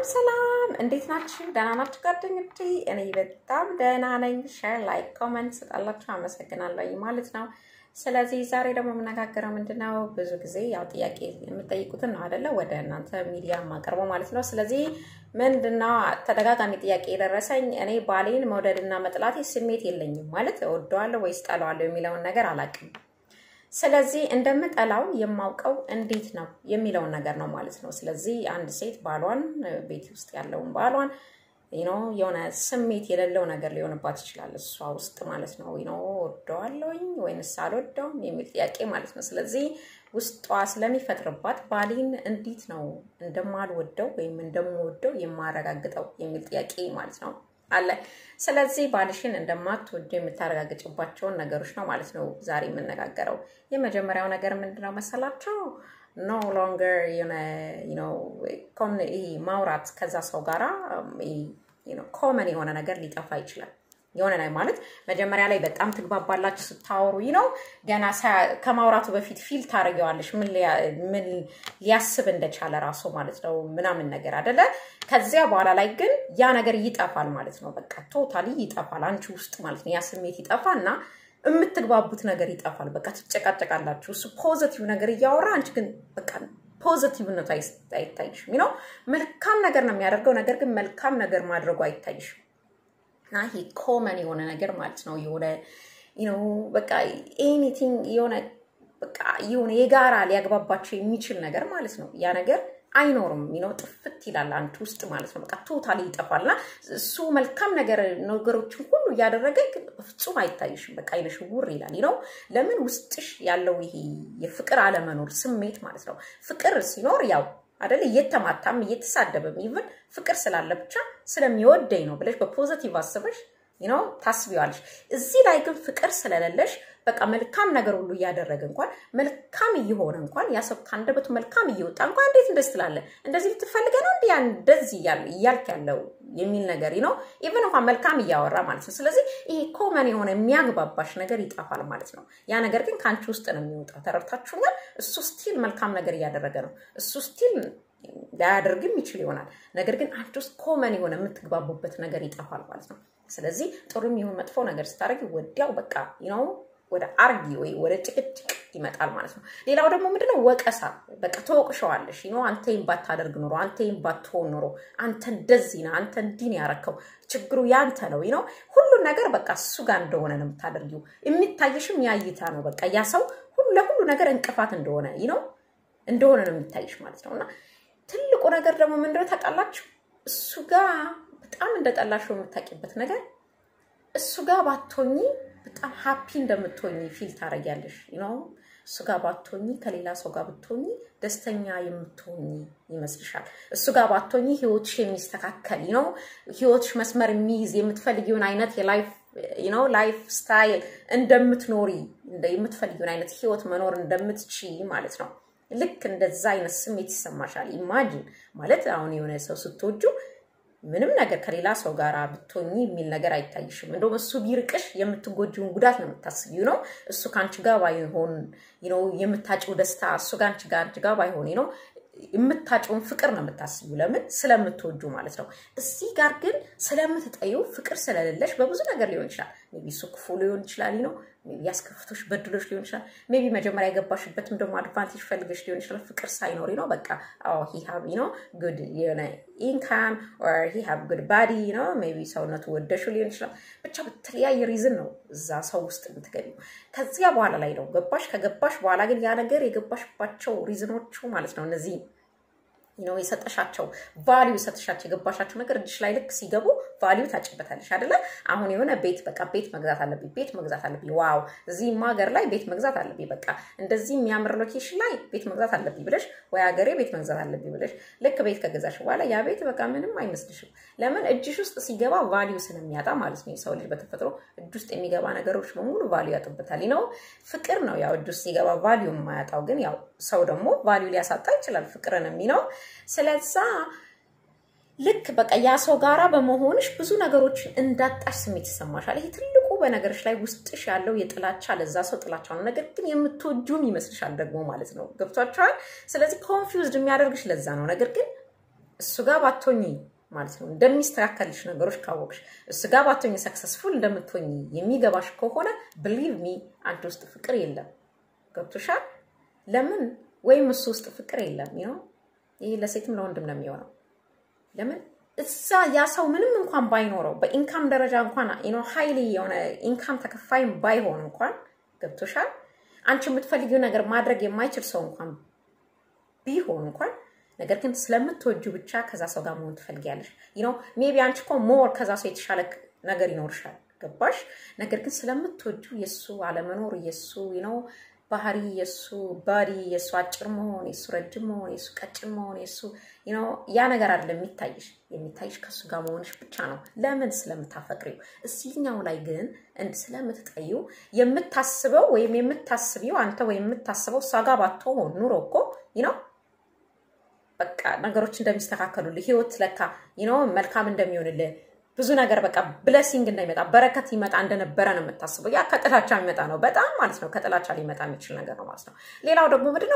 ሰላም፣ እንዴት ናችሁ? ደህና ናችሁ ጓደኞቼ? እኔ በጣም ደህና ነኝ። ሼር፣ ላይክ፣ ኮመንት ስጣላችሁ አመሰግናለሁ ማለት ነው። ስለዚህ ዛሬ ደግሞ የምነጋገረው ምንድን ነው? ብዙ ጊዜ ያው ጥያቄ የምጠይቁትን ነው አይደለ? ወደ እናንተ ሚዲያ የማቀርበው ማለት ነው። ስለዚህ ምንድነው ተደጋጋሚ ጥያቄ የደረሰኝ እኔ ባሌን መውደድና መጥላቴ ስሜት የለኝም ማለት እወደዋለሁ ወይስ ጠላዋለሁ የሚለውን ነገር አላውቅም። ስለዚህ እንደምጠላው የማውቀው እንዴት ነው የሚለውን ነገር ነው ማለት ነው። ስለዚህ አንድ ሴት ባሏን ቤት ውስጥ ያለውን ባሏን ኖ የሆነ ስሜት የሌለው ነገር ሊሆንባት ይችላል እሷ ውስጥ ማለት ነው። ኖ ወደዋለሁኝ ወይንስ አልወደውም የሚል ጥያቄ ማለት ነው። ስለዚህ ውስጧ ስለሚፈጥርባት ባሌን እንዴት ነው እንደማልወደው ወይም እንደምወደው የማረጋግጠው የሚል ጥያቄ ማለት ነው አለ። ስለዚህ ባልሽን እንደማትወዱ የምታረጋግጭባቸውን ነገሮች ነው ማለት ነው ዛሬ የምነጋገረው። የመጀመሪያው ነገር ምንድነው መሰላቸው? ኖ ሎንገር ማውራት ከዛ ሰው ጋራ ኮመን የሆነ ነገር ሊጠፋ ይችላል። የሆነ ላይ ማለት መጀመሪያ ላይ በጣም ትግባባላችሁ ስታወሩ ነው። ገና ከማውራቱ በፊት ፊል ታደርጊዋለሽ ምን ሊያስብ እንደቻለ ራሱ ማለት ነው ምናምን ነገር አደለ። ከዚያ በኋላ ላይ ግን ያ ነገር ይጠፋል ማለት ነው። በቃ ቶታሊ ይጠፋል አንቺ ውስጥ ማለት ነው። ያ ስሜት ይጠፋና የምትግባቡት ነገር ይጠፋል። በቃ ትጨቃጨቃላችሁ። እሱ ፖዘቲቭ ነገር እያወራ አንቺ ግን በቃ ፖዘቲቭነቱ አይታይሽም። ነው መልካም ነገር ነው የሚያደርገው፣ ነገር ግን መልካም ነገር ማድረጉ አይታይሽም። እና ይሄ ኮመን የሆነ ነገር ማለት ነው። የሆነ በቃ ኤኒቲንግ የሆነ በቃ የሆነ የጋራ ሊያግባባቸው የሚችል ነገር ማለት ነው። ያ ነገር አይኖርም። ነው ጥፍት ይላል አንቺ ውስጥ ማለት ነው። በቃ ቶታሊ ይጠፋል። እና እሱ መልካም ነገር ነገሮችን ሁሉ እያደረገ ግን በፍጹም አይታይሽም። በቃ አይነሽ ውር ይላል ነው። ለምን ውስጥሽ ያለው ይሄ የፍቅር አለመኖር ስሜት ማለት ነው። ፍቅር ሲኖር ያው አደለ እየተማታም እየተሳደበም ይብን ፍቅር ስላለ ብቻ ስለሚወደኝ ነው ብለሽ በፖዘቲቭ አስበሽ ነው ታስቢዋለሽ። እዚህ ላይ ግን ፍቅር ስለሌለሽ በቃ መልካም ነገር ሁሉ እያደረገ እንኳን መልካም እየሆነ እንኳን ያ ሰው ከአንደበቱ መልካም እየወጣ እንኳን እንዴት እንደዚህ ትላለህ? እንደዚህ ልትፈልገ ነው እንዲ እንደዚህ እያልክ ያለው የሚል ነገር ነው። ኢቨን እንኳን መልካም እያወራ ማለት ነው። ስለዚህ ይሄ ኮመን የሆነ የሚያግባባሽ ነገር ይጠፋል ማለት ነው። ያ ነገር ግን ከአንቺ ውስጥ ነው የሚወጣው። ተረድታችሁኛል? እሱ ስቲል መልካም ነገር እያደረገ ነው። እሱ ስቲል ላያደርግም ይችል ይሆናል። ነገር ግን አንቺ ውስጥ ኮመን የሆነ የምትግባቡበት ነገር ይጠፋል ማለት ነው። ስለዚህ ጥሩም ይሁን መጥፎ ነገር ስታደርጊ ወዲያው በቃ ነው ወደ አርጊ ወይ ወደ ጭቅጭቅ ይመጣል ማለት ነው። ሌላው ደግሞ ምንድነው ወቀሳ። በቃ ተወቅሸዋለሽ። ኖ አንተ ይህን ባታደርግ ኖሮ፣ አንተ ይህን ባትሆን ኖሮ፣ አንተ እንደዚህ ነህ፣ አንተ እንዲህ ነው ያረከው፣ ችግሩ ያንተ ነው ነው ሁሉን ነገር በቃ እሱ ጋር እንደሆነ ነው የምታደርጊው። የሚታይሽም ያይታ ነው በቃ ያ ሰው ለሁሉ ነገር እንቅፋት እንደሆነ ነው እንደሆነ ነው የሚታይሽ ማለት ነው። እና ትልቁ ነገር ደግሞ ምንድነው ታውቃላችሁ? እሱ ጋር በጣም እንደጠላሽው የምታውቂበት ነገር እሱ ጋር ባትሆኚ በጣም ሀፒ እንደምትሆኝ ፊል ታደርጊያለሽ ነው። እሱ ጋር ባትሆኚ ከሌላ ሰው ጋር ብትሆኚ ደስተኛ የምትሆኝ ይመስልሻል። እሱ ጋር ባትሆኚ ህይወትሽ የሚስተካከል ነው። ህይወትሽ መስመር የሚይዝ የምትፈልጊውን አይነት የላይፍ ነው ላይፍ ስታይል እንደምትኖሪ የምትፈልጊውን አይነት ህይወት መኖር እንደምትችይ ማለት ነው። ልክ እንደዛ አይነት ስሜት ይሰማሻል። ኢማጂን ማለት አሁን የሆነ ሰው ስትወጁ ምንም ነገር ከሌላ ሰው ጋር ብትሆኚ የሚል ነገር አይታይሽም። እንደውም እሱ ቢርቅሽ የምትጎጂውን ጉዳት ነው የምታስቢው ነው። እሱ ከአንቺ ጋር ባይሆን ነው የምታጭው ደስታ እሱ ጋር አንቺ ጋር አንቺ ጋር ባይሆን ነው የምታጭውን ፍቅር ነው የምታስቢው። ለምን ስለምትወጁ ማለት ነው። እዚህ ጋር ግን ስለምትጠዩ ፍቅር ስለሌለሽ በብዙ ነገር ሊሆን ይችላል። ሜቢ እሱ ክፉ ሊሆን ይችላል ነው ሜቢ ያስከፍቶሽ በድሎች ሊሆን ይችላል። ሜቢ መጀመሪያ የገባሽበትም ደግሞ አድቫንቴጅ ፈልገሽ ሊሆን ይችላል። ፍቅር ሳይኖሪ ነው በቃ አዎ ሂ ሃቭ ነው ጉድ የሆነ ኢንካም ኦር ሂ ሃቭ ጉድ ባዲ ነው ሜቢ ሰውነቱ ወደሹ ሊሆን ይችላል። ብቻ በተለያየ ሪዝን ነው እዛ ሰው ውስጥ የምትገቢው። ከዚያ በኋላ ላይ ነው ገባሽ። ከገባሽ በኋላ ግን ያ ነገር የገባሽባቸው ሪዝኖቹ ማለት ነው እነዚህ ነው የሰጠሻቸው ቫሊዩ ሰጥሻቸው የገባሻቸው ነገር እጅሽ ላይ ልክ ሲገቡ ቫሊዩ ታጭበታለሽ አይደለ? አሁን የሆነ ቤት በቃ ቤት መግዛት አለብኝ፣ ቤት መግዛት አለብኝ፣ ዋው እዚህም ሀገር ላይ ቤት መግዛት አለብኝ፣ በቃ እንደዚህ የሚያምር ሎኬሽን ላይ ቤት መግዛት አለብኝ ብለሽ ወይ ሀገሬ ቤት መግዛት አለብኝ ብለሽ ልክ ቤት ከገዛሽ በኋላ ያ ቤት በቃ ምንም አይመስልሽም። ለምን እጅሽ ውስጥ ሲገባ ቫሊዩ ስለሚያጣ ማለት ነው። የሰው ልጅ በተፈጥሮ እጅ ውስጥ የሚገባ ነገሮች በሙሉ ቫሊዩ ያጡበታል ነው። ፍቅር ነው ያው እጅ ውስጥ ሲገባ ቫሊዩ የማያጣው ግን ያው ሰው ደግሞ ቫሊዩ ሊያሳጣ ይችላል ፍቅርን የሚነው ስለዛ ልክ በቃ ያ ሰው ጋራ በመሆንሽ ብዙ ነገሮችን እንዳጣሽ ስሜት ይሰማሻል። ይሄ ትልቁ በነገሮች ላይ ውስጥሽ ያለው የጥላቻ ለዛ ሰው ጥላቻ ነው። ነገር ግን የምትወጁም ይመስልሻል ደግሞ ማለት ነው። ገብቷቸዋል። ስለዚህ ኮንፊውዝድ የሚያደርግሽ ለዛ ነው። ነገር ግን እሱ ጋር ባቶኝ ማለት ነው እንደሚስተካከልሽ ነገሮች ካወቅሽ እሱ ጋር ባቶኝ ሰክሰስፉል እንደምትሆኝ የሚገባሽ ከሆነ ብሊቭ ሚ አንቺ ውስጥ ፍቅር የለም። ገብቶሻል? ለምን ወይም እሱ ውስጥ ፍቅር የለም ነው። ይህ ለሴትም ለወንድም ነው የሚሆነው። ለምን እዛ ያ ሰው ምንም እንኳን ባይኖረው በኢንካም ደረጃ እንኳን ሀይሊ የሆነ ኢንካም ተከፋይም ባይሆን እንኳን ገብቶሻል። አንቺ የምትፈልጊው ነገር ማድረግ የማይችል ሰው እንኳን ቢሆን እንኳን ነገር ግን ስለምትወጁ ብቻ ከዛ ሰው ጋር መሆን ትፈልጊያለሽ። ነው ሜቢ አንቺ እኮ ሞር ከዛ ሰው የተሻለ ነገር ይኖርሻል። ገባሽ? ነገር ግን ስለምትወጁ የእሱ አለመኖር የእሱ ነው ባህሪ የእሱ ባዲ የእሱ አጭር መሆን የእሱ ረጅም መሆን የእሱ ቀጭን መሆን የእሱ ያ ነገር አይደለም የሚታይሽ። የሚታይሽ ከእሱ ጋር መሆንሽ ብቻ ነው። ለምን? ስለምታፈቅሪው። እዚህኛው ላይ ግን ስለምትጠዩ የምታስበው ወይም የምታስቢው አንተ ወይም የምታስበው እሷ ጋር ባትሆን ኑሮ እኮ ነው በቃ ነገሮች እንደሚስተካከሉልህ ህይወት ለካ ነው መልካም እንደሚሆንልህ ብዙ ነገር በቃ ብለሲንግ እንዳይመጣ በረከት ይመጣ እንደነበረ ነው የምታስበው። ያ ከጥላቻ የሚመጣ ነው በጣም ማለት ነው። ከጥላቻ ሊመጣ የሚችል ነገር ነው ማለት ነው። ሌላው ደግሞ ምንድነው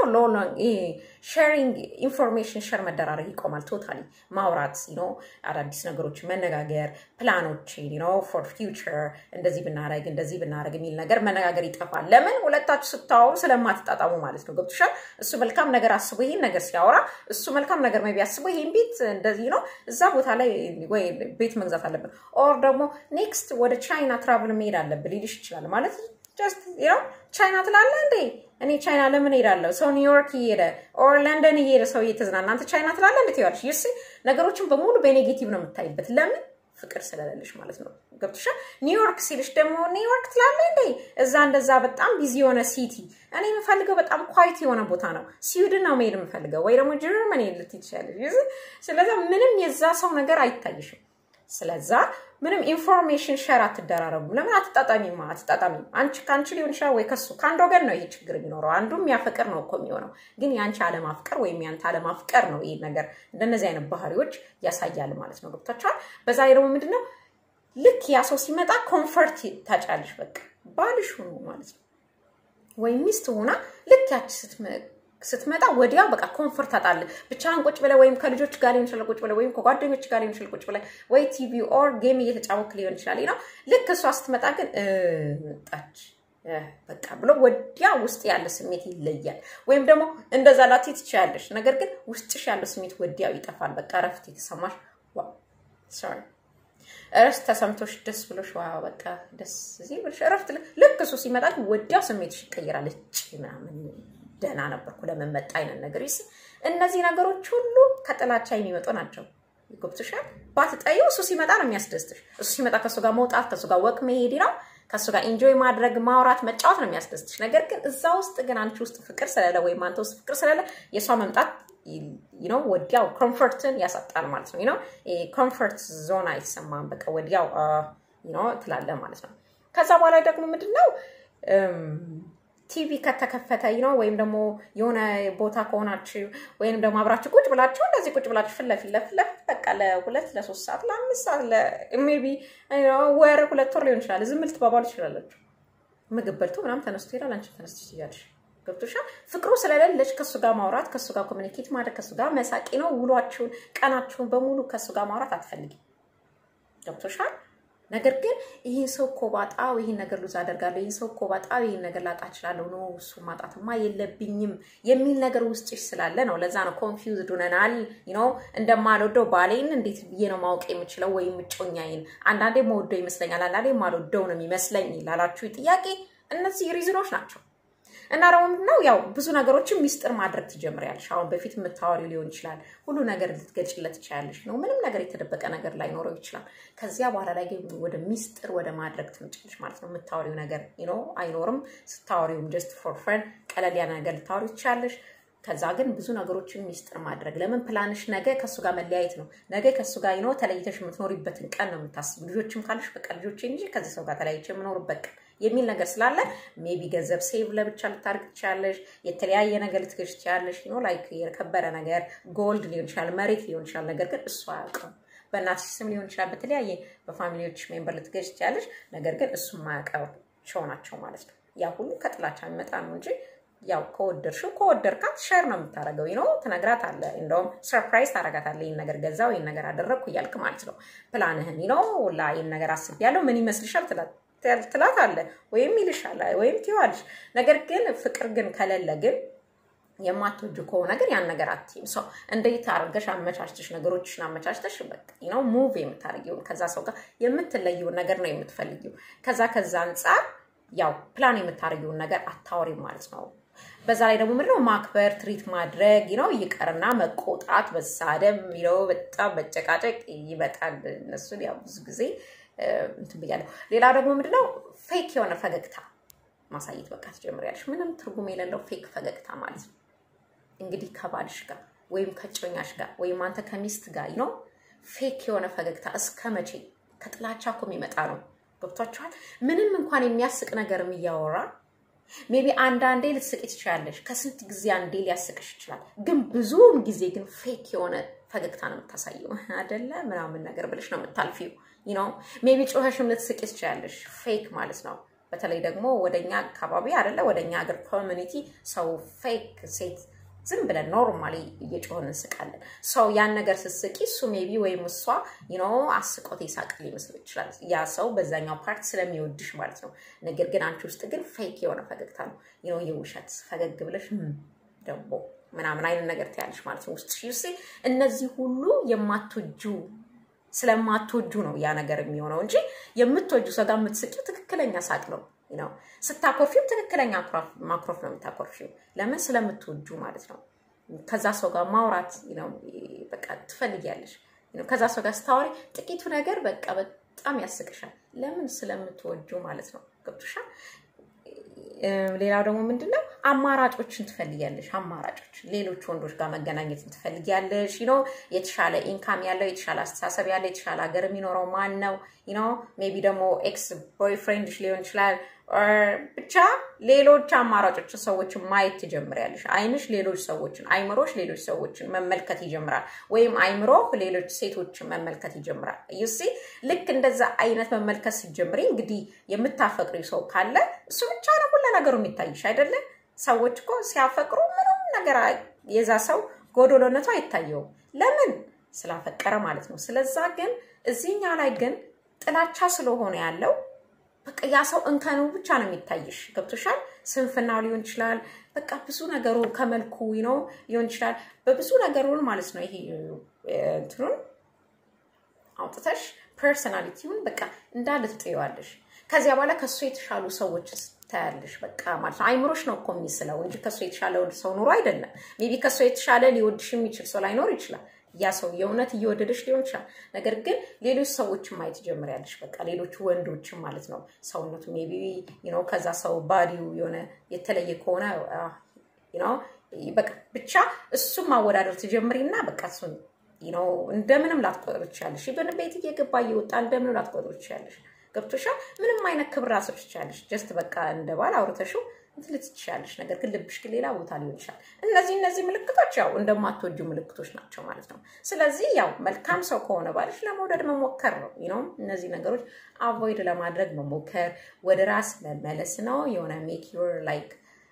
ሼሪንግ ኢንፎርሜሽን ሸር መደራረግ ይቆማል። ቶታሊ ማውራት ነው፣ አዳዲስ ነገሮች መነጋገር፣ ፕላኖች ነው ፎር ፊውቸር እንደዚህ ብናረግ እንደዚህ ብናረግ የሚል ነገር መነጋገር ይጠፋል። ለምን ሁለታችሁ ስታወሩ ስለማትጣጣሙ ማለት ነው። ገብቶሻል? እሱ መልካም ነገር አስቦ ይህን ነገር ሲያወራ እሱ መልካም ነገር ሜይ ቢ አስቦ ይህን ቤት እንደዚህ ነው እዛ ቦታ ላይ ወይ ቤት መግዛት አለብን ኦር ደግሞ ኔክስት ወደ ቻይና ትራቭል መሄድ አለብን ሊልሽ ይችላል። ማለት ጀስት ነው ቻይና ትላለ እንዴ? እኔ ቻይና ለምን ሄዳለሁ? ሰው ኒውዮርክ እየሄደ ኦር ለንደን እየሄደ ሰው እየተዝናና አንተ ቻይና ትላለ እንዴ? ትይዋለሽ። ይስ ነገሮችን በሙሉ በኔጌቲቭ ነው የምታይበት። ለምን ፍቅር ስለሌለሽ ማለት ነው። ገብቶሻል? ኒውዮርክ ሲልሽ ደግሞ ኒውዮርክ ትላለ እንዴ? እዛ እንደዛ በጣም ቢዚ የሆነ ሲቲ። እኔ የምፈልገው በጣም ኳይት የሆነ ቦታ ነው። ስዊድን ነው መሄድ የምፈልገው፣ ወይ ደግሞ ጀርመኒ ልትይ ትችላለሽ። ስለዛ ምንም የዛ ሰው ነገር አይታይሽም። ስለዛ ምንም ኢንፎርሜሽን ሸር አትደራረጉ። ለምን አትጣጣሚማ? አትጣጣሚም። አንቺ ከአንቺ ሊሆን ይችላል ወይ ከሱ ከአንድ ወገን ነው ይሄ ችግር የሚኖረው። አንዱ የሚያፈቅር ነው እኮ የሚሆነው፣ ግን የአንቺ አለማፍቀር ወይም የአንተ አለማፍቀር ነው ይህ ነገር እንደነዚህ አይነት ባህሪዎች ያሳያል ማለት ነው። ገብቷችኋል? በዛ ላይ ደግሞ ምንድነው ልክ ያ ሰው ሲመጣ ኮንፈርት ታጫለሽ። በቃ ባልሽ ሆኖ ማለት ነው ወይም ሚስት ሆና ልክ ያቺ ስትመጣ ወዲያው በቃ ኮንፈርት ታጣለ። ብቻህን ቁጭ ብለህ ወይም ከልጆች ጋር ሊሆን ይችላል ቁጭ ብለህ ወይም ከጓደኞች ጋር ሊሆን ይችላል ቁጭ ብለህ ወይ ቲቪ ኦር ጌም እየተጫወክ ሊሆን ይችላል ነው። ልክ እሷ ስትመጣ ግን መጣች በቃ ብሎ ወዲያ ውስጥ ያለ ስሜት ይለያል። ወይም ደግሞ እንደዛ ላቲ ትችያለሽ፣ ነገር ግን ውስጥሽ ያለው ስሜት ወዲያው ይጠፋል። በቃ እረፍት የተሰማሽ ሶሪ እረፍት ተሰምቶሽ ደስ ብሎሽ ዋ በቃ ደስ እዚህ ብሎሽ እረፍት ልክ እሱ ሲመጣ ወዲያው ስሜትሽ ይቀይራል። እጭ ምናምን ደህና ነበርኩ ለምን መጣ አይነት ነገር ይስ እነዚህ ነገሮች ሁሉ ከጥላቻ የሚመጡ ናቸው። ገብቶሻል? ባትጠዩ እሱ ሲመጣ ነው የሚያስደስትሽ። እሱ ሲመጣ ከእሱ ጋር መውጣት፣ ከእሱ ጋር ወቅ መሄድ ነው፣ ከእሱ ጋር ኢንጆይ ማድረግ፣ ማውራት፣ መጫወት ነው የሚያስደስትሽ። ነገር ግን እዛ ውስጥ ግን አንቺ ውስጥ ፍቅር ስለሌለ ወይም አንተ ውስጥ ፍቅር ስለሌለ የእሷ መምጣት ነው ወዲያው ኮምፎርትን ያሳጣል ማለት ነው። ነው ኮምፎርት ዞን አይሰማም። በቃ ወዲያው ነው ትላለ ማለት ነው። ከዛ በኋላ ደግሞ ምንድን ነው ቲቪ ከተከፈተ ነው ወይም ደግሞ የሆነ ቦታ ከሆናችሁ ወይም ደግሞ አብራችሁ ቁጭ ብላችሁ እንደዚህ ቁጭ ብላችሁ ፊት ለፊት ለፊት ለፊት በቃ ለሁለት ለሶስት ሰዓት ለአምስት ሰዓት ሜይ ቢ ወር ሁለት ወር ሊሆን ይችላል። ዝም ልትባባሉ ትችላላችሁ። ምግብ በልቶ ምናምን ተነስቶ ይሄዳል። አንቺ ተነስቶ ትያለሽ። ገብቶሻል? ፍቅሩ ስለሌለች ከእሱ ጋር ማውራት ከእሱ ጋር ኮሚኒኬት ማድረግ ከእሱ ጋር መሳቂ ነው። ውሏችሁን ቀናችሁን በሙሉ ከእሱ ጋር ማውራት አትፈልጊም። ገብቶሻል? ነገር ግን ይህን ሰው እኮ ባጣው ይህን ነገር ሉዝ አደርጋለሁ፣ ይህን ሰው እኮ ባጣው ይህን ነገር ላጣ እችላለሁ፣ ነው እሱ ማጣትማ የለብኝም የሚል ነገር ውስጥሽ ስላለ ነው። ለዛ ነው ኮንፊውዝድ ሆነናል። ነው እንደማልወደው ባሌን እንዴት ብዬ ነው ማወቅ የምችለው? ወይም እጮኛዬን አንዳንዴ መወደው ይመስለኛል፣ አንዳንዴ ማልወደው ነው የሚመስለኝ ላላችሁ ጥያቄ እነዚህ ሪዝኖች ናቸው። እና ደግሞ ምንድነው ያው ብዙ ነገሮችን ሚስጥር ማድረግ ትጀምሪያለሽ። አሁን በፊት የምታወሪው ሊሆን ይችላል፣ ሁሉ ነገር ልትገልጭለት ትችያለሽ ነው። ምንም ነገር የተደበቀ ነገር ላይኖረው ይችላል። ከዚያ በኋላ ላይ ግን ወደ ሚስጥር ወደ ማድረግ ትምጭልሽ ማለት ነው። የምታወሪው ነገር ነው አይኖርም። ስታወሪውም ጀስት ፎር ፍሬንድ ቀለል ያለ ነገር ልታወሪ ትችያለሽ። ከዛ ግን ብዙ ነገሮችን ሚስጥር ማድረግ ለምን ፕላንሽ ነገ ከእሱ ጋር መለያየት ነው። ነገ ከእሱ ጋር ይኖ ተለይተሽ የምትኖሪበትን ቀን ነው የምታስብ። ልጆችም ካለሽ በቃ ልጆቼ እንጂ ከዚህ ሰው ጋር ተለያይቼ የምኖርበት ቀን የሚል ነገር ስላለ ሜቢ ገንዘብ ሴቭ ለብቻ ልታደርግ ትችላለሽ። የተለያየ ነገር ልትገዥ ትችላለሽ። ኖ ላይክ የከበረ ነገር ጎልድ ሊሆን ይችላል፣ መሬት ሊሆን ይችላል። ነገር ግን እሱ አያውቅም። በእናትሽ ስም ሊሆን ይችላል፣ በተለያየ በፋሚሊዎች ሜምበር ልትገዥ ትችላለሽ። ነገር ግን እሱ የማያውቃቸው ናቸው ማለት ነው። ያ ሁሉ ከጥላቻ የሚመጣ ነው እንጂ ያው ከወደድሽው ከወደድካት ሸር ነው የምታደርገው ነው ትነግራት አለ እንደውም ሰርፕራይዝ ታደርጋታለህ ይህን ነገር ገዛው ይህን ነገር አደረግኩ እያልክ ማለት ነው ፕላንህን ነው ላ ይህን ነገር አስቤያለሁ ምን ይመስልሻል ትላት አለ ወይም ይልሻል ወይም ትይዋለሽ ነገር ግን ፍቅር ግን ከሌለ ግን የማትወጁ ከሆነ ግን ያን ነገር አትይም። ሰው እንዴት አድርገሽ አመቻችተሽ ነገሮችሽን አመቻችተሽ በቃ ነው ሙቭ የምታደርጊውን ከዛ ሰው ጋር የምትለየውን ነገር ነው የምትፈልጊው። ከዛ ከዛ አንጻር ያው ፕላን የምታደርጊውን ነገር አታወሪም ማለት ነው። በዛ ላይ ደግሞ ምንድነው ማክበር ትሪት ማድረግ ነው ይቀርና መቆጣት፣ መሳደብ ነው በጣም መጨቃጨቅ ይመጣል። እነሱን ያው ብዙ ጊዜ እንትን ብያለሁ። ሌላ ደግሞ ምንድነው ፌክ የሆነ ፈገግታ ማሳየት በቃ ትጀምሪያለሽ። ምንም ትርጉም የሌለው ፌክ ፈገግታ ማለት ነው። እንግዲህ ከባልሽ ጋር ወይም ከጮኛሽ ጋር ወይም አንተ ከሚስት ጋር ነው ፌክ የሆነ ፈገግታ እስከ መቼ? ከጥላቻ እኮ የሚመጣ ነው። ገብቷችኋል? ምንም እንኳን የሚያስቅ ነገርም እያወራ ሜቢ አንዳንዴ ልትስቂ ትችላለሽ። ከስንት ጊዜ አንዴ ሊያስቅሽ ይችላል። ግን ብዙውን ጊዜ ግን ፌክ የሆነ ፈገግታ ነው የምታሳየው አደለ ምናምን ነገር ብለሽ ነው የምታልፊው። ነው ሜቢ ጮኸሽም ልትስቂ ትችላለሽ። ፌክ ማለት ነው። በተለይ ደግሞ ወደኛ አካባቢ አደለ ወደኛ ሀገር ኮሚኒቲ ሰው ፌክ ሴት ዝም ብለን ኖርማሊ እየጮህን እንስቃለን። ሰው ያን ነገር ስትስቂ እሱ ሜቢ ወይም እሷ ኖ አስቆት ይሳቅ ሊመስል ይችላል። ያ ሰው በዛኛው ፓርት ስለሚወድሽ ማለት ነው። ነገር ግን አንቺ ውስጥ ግን ፌክ የሆነ ፈገግታ ነው ነው የውሸት ፈገግ ብለሽ ደግሞ ምናምን አይነት ነገር ትያለሽ ማለት ነው ውስጥ ሺ እነዚህ ሁሉ የማትወጁ ስለማትወጁ ነው ያ ነገር የሚሆነው እንጂ የምትወጁ ሰው ጋር የምትስቂው ትክክለኛ ሳቅ ነው ነው። ስታኮርፊው ትክክለኛ ማኩረፍ ነው የምታኮርፊው። ለምን ስለምትወጁ ማለት ነው። ከዛ ሰው ጋር ማውራት ነው በቃ ትፈልጊያለሽ። ከዛ ሰው ጋር ስታወሪ ጥቂቱ ነገር በቃ በጣም ያስቅሻል። ለምን ስለምትወጁ ማለት ነው። ገብቶሻል? ሌላው ደግሞ ምንድነው አማራጮችን ትፈልጊያለሽ። አማራጮች ሌሎች ወንዶች ጋር መገናኘትን ትፈልጊያለሽ። ነው የተሻለ ኢንካም ያለው የተሻለ አስተሳሰብ ያለው የተሻለ ሀገር የሚኖረው ማን ነው? ነው ሜቢ ደግሞ ኤክስ ቦይፍሬንድሽ ሊሆን ይችላል። ብቻ ሌሎች አማራጮችን ሰዎችን ማየት ትጀምሪያለሽ። አይንሽ ሌሎች ሰዎችን፣ አይምሮሽ ሌሎች ሰዎችን መመልከት ይጀምራል። ወይም አይምሮ ሌሎች ሴቶችን መመልከት ይጀምራል። ዩሲ ልክ እንደዛ አይነት መመልከት ሲጀምሪ እንግዲህ የምታፈቅሪ ሰው ካለ እሱ ብቻ ነው ሁሉ ነገሩ የሚታይሽ አይደለም። ሰዎች እኮ ሲያፈቅሩ ምንም ነገር የዛ ሰው ጎዶሎነቱ አይታየውም። ለምን ስላፈቀረ ማለት ነው። ስለዛ ግን እዚህኛ ላይ ግን ጥላቻ ስለሆነ ያለው በቃ ያ ሰው እንከኑ ብቻ ነው የሚታይሽ። ገብቶሻል? ስንፍናው ሊሆን ይችላል። በቃ ብዙ ነገሩ ከመልኩ ነው ሊሆን ይችላል። በብዙ ነገሩን ማለት ነው ይሄ እንትኑን አውጥተሽ ፐርሰናሊቲውን በቃ እንዳለ ትጥየዋለሽ። ከዚያ በኋላ ከእሱ የተሻሉ ሰዎች ታያለሽ። በቃ ማለት ነው አይምሮሽ ነው እኮ የሚስለው እንጂ ከእሱ የተሻለ ሰው ኑሮ አይደለም። ሜቢ ከእሱ የተሻለ ሊወድሽ የሚችል ሰው ላይኖር ይችላል። ያ ሰው የእውነት እየወደደች ሊሆን ይችላል። ነገር ግን ሌሎች ሰዎችን ማየት ጀምሪያለሽ። በቃ ሌሎች ወንዶችን ማለት ነው ሰውነቱ ሜቢ ነው ከዛ ሰው ባዲው የሆነ የተለየ ከሆነ ነው በቃ ብቻ እሱም ማወዳደር ትጀምሪና በቃ እሱን ነው እንደምንም ላትቆጥር ትችላለሽ። ኢቨን ቤት እየገባ እየወጣ እንደምንም ላትቆጥር ትችላለሽ። ገብቶሻል? ምንም አይነት ክብር ራስሽ ትችላለሽ። ጀስት በቃ እንደ ባል አውርተሽው እንትልት ትችላለሽ። ነገር ግን ልብሽ ግን ሌላ ቦታ ሊሆን ይችላል። እነዚህ እነዚህ ምልክቶች ያው እንደማትወጁ ምልክቶች ናቸው ማለት ነው። ስለዚህ ያው መልካም ሰው ከሆነ ባልሽ ለመውደድ መሞከር ነው ነው እነዚህ ነገሮች አቮይድ ለማድረግ መሞከር፣ ወደ ራስ መመለስ ነው። የሆነ ሜክ ዩር ላይክ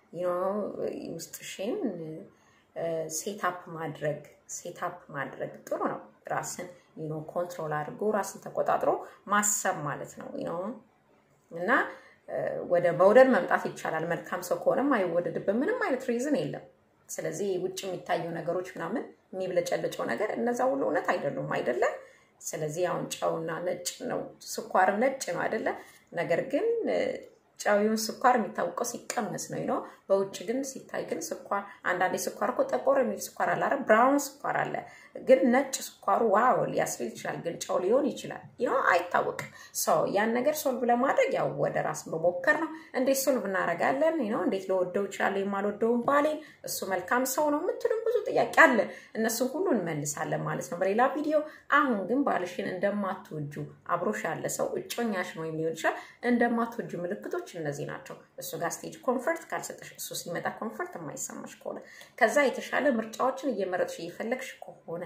ውስጥሽን ሴታፕ ማድረግ ሴታፕ ማድረግ ጥሩ ነው። ራስን ዩኖ ኮንትሮል አድርጎ ራስን ተቆጣጥሮ ማሰብ ማለት ነው ነው እና ወደ መውደድ መምጣት ይቻላል። መልካም ሰው ከሆነም አይወደድበት ምንም አይነት ሪዝን የለም። ስለዚህ ውጭ የሚታዩ ነገሮች ምናምን የሚብለጨለጨው ነገር እነዛ ሁሉ እውነት አይደሉም አይደለ? ስለዚህ አሁን ጨውና ነጭ ነው፣ ስኳርም ነጭ ነው አይደለ? ነገር ግን ጨዊውን ስኳር የሚታወቀው ሲቀመስ ነው ነው። በውጭ ግን ሲታይ ግን ስኳር አንዳንዴ ስኳር እኮ ጠቆር የሚል ስኳር አለ አይደል? ብራውን ስኳር አለ። ግን ነጭ ስኳሩ ዋው ሊያስብል ይችላል፣ ግን ጨው ሊሆን ይችላል። ይኸው አይታወቅም። ሰው ያን ነገር ሶልቭ ለማድረግ ያው ወደ ራስ መሞከር ነው። እንዴት ሶልቭ እናደርጋለን? ነው እንዴት ለወደው ይችላል የማልወደውን ባሌን እሱ መልካም ሰው ነው የምትሉም ብዙ ጥያቄ አለ። እነሱን ሁሉ እንመልሳለን ማለት ነው በሌላ ቪዲዮ። አሁን ግን ባልሽን እንደማትወጁ አብሮሽ ያለ ሰው እጮኛሽን ወይም ሊሆን ይችላል እንደማትወጁ ምልክቶች እነዚህ ናቸው። እሱ ጋር ስቴጅ ኮንፈርት ካልሰጠሽ እሱ ሲመጣ ኮንፈርት የማይሰማሽ ከሆነ ከዛ የተሻለ ምርጫዎችን እየመረጥሽ እየፈለግሽ ከሆነ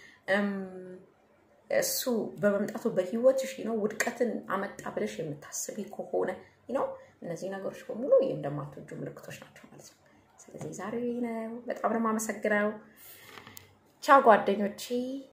እሱ በመምጣቱ በህይወትሽ ነው ውድቀትን አመጣ ብለሽ የምታስቢ ከሆነ ነው እነዚህ ነገሮች በሙሉ እንደማትወጁ ምልክቶች ናቸው ማለት ነው። ስለዚህ ዛሬ ነው። በጣም ነው የማመሰግነው። ቻው ጓደኞቼ።